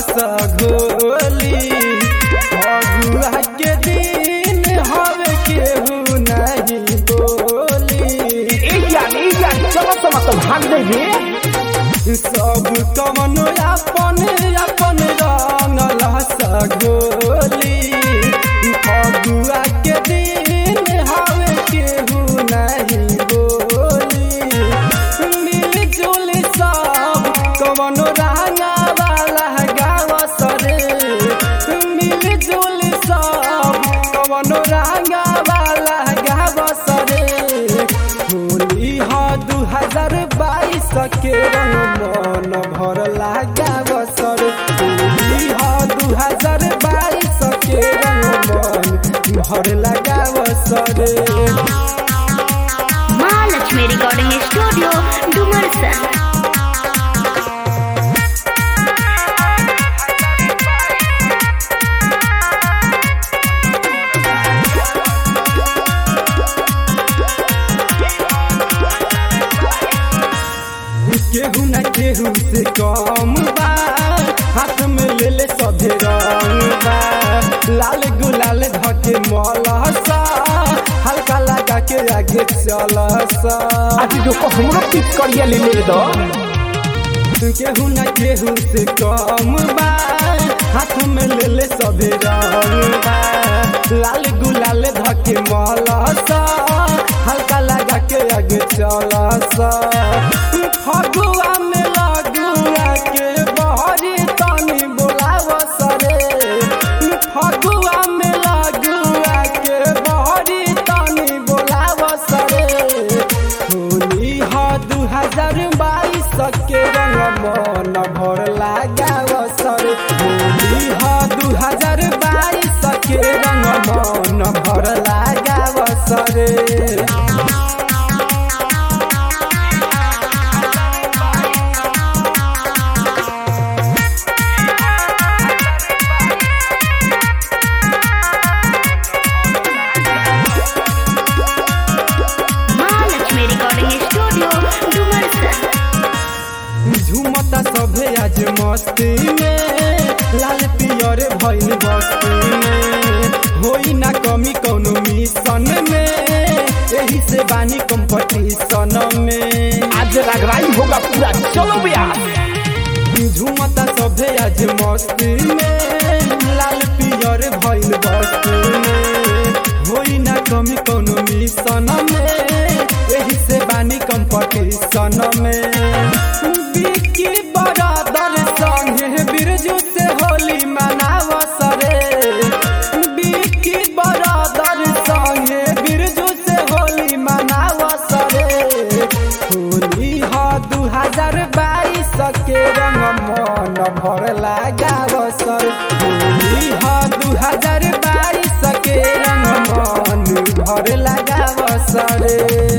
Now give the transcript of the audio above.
सगोली फगुआ के दिन हवे केहू नहीं बोली ए यार ए यार चलो तो मतलब भाग दे रे सब कमनो अपन अपन रंगल सगोली फगुआ के दिन हवे केहू नहीं बोली मिलजुल सब कमनो रंगा वाला गाँव सरे मिलजुल सब कमनो रंगा वाला गाँव सरे होली हा दू हजार बाईस के रंग मन भर लगाव सर होली हा दू हजार बाईस के रंग मन भर लगाव सर महालक्ष्मी रिकॉर्डिंग स्टूडियो डुमरसन केहू न केहू से कम बा हाथ में ले ले सभे रंग बा लाल गुलाल धके मलसा हल्का लगा के आगे चलसा आज जो को हमरो पिक करिया ले ले दो केहू न केहू से कम बा हाथ में ले ले सभे रंग बा लाल गुलाल धके मलसा हल्का लगा के आगे चलसा फगुआ में लगुआ के बहरी तनी बोलाव सरे फगुआ में लगुआ के बहरी तनी बोलाव सरे होली हा दू हजार बाईस के रंग मन भर लगाव सर होली हा दू हजार बाईस के रंग मन भर लगाव सरे महालक्ष्मी रिकॉर्डिंग स्टूडियो डुमरसन झूमता सभे आज मस्ती में लाल पियर भइल बस्ती में होई ना कमी कौनो मिशन में यही से बानी कंपटीशन में आज रगराई होगा पूरा चलो भैया झूमता सभे आज मस्ती में लाल पियर भइल बस्ती में होई ना कमी कौनो मिशन में यही से बानी कंपटीशन में बिकी बरादर संगे बिरजू से होली मनाव सरे बिकी बरादर संगे बिरजू से होली मनाव सरे होली हा दू हजार बाईस के रंग मन भर लगाव सर होली हा दू हजार बाईस के रंग मन भर लगाव सर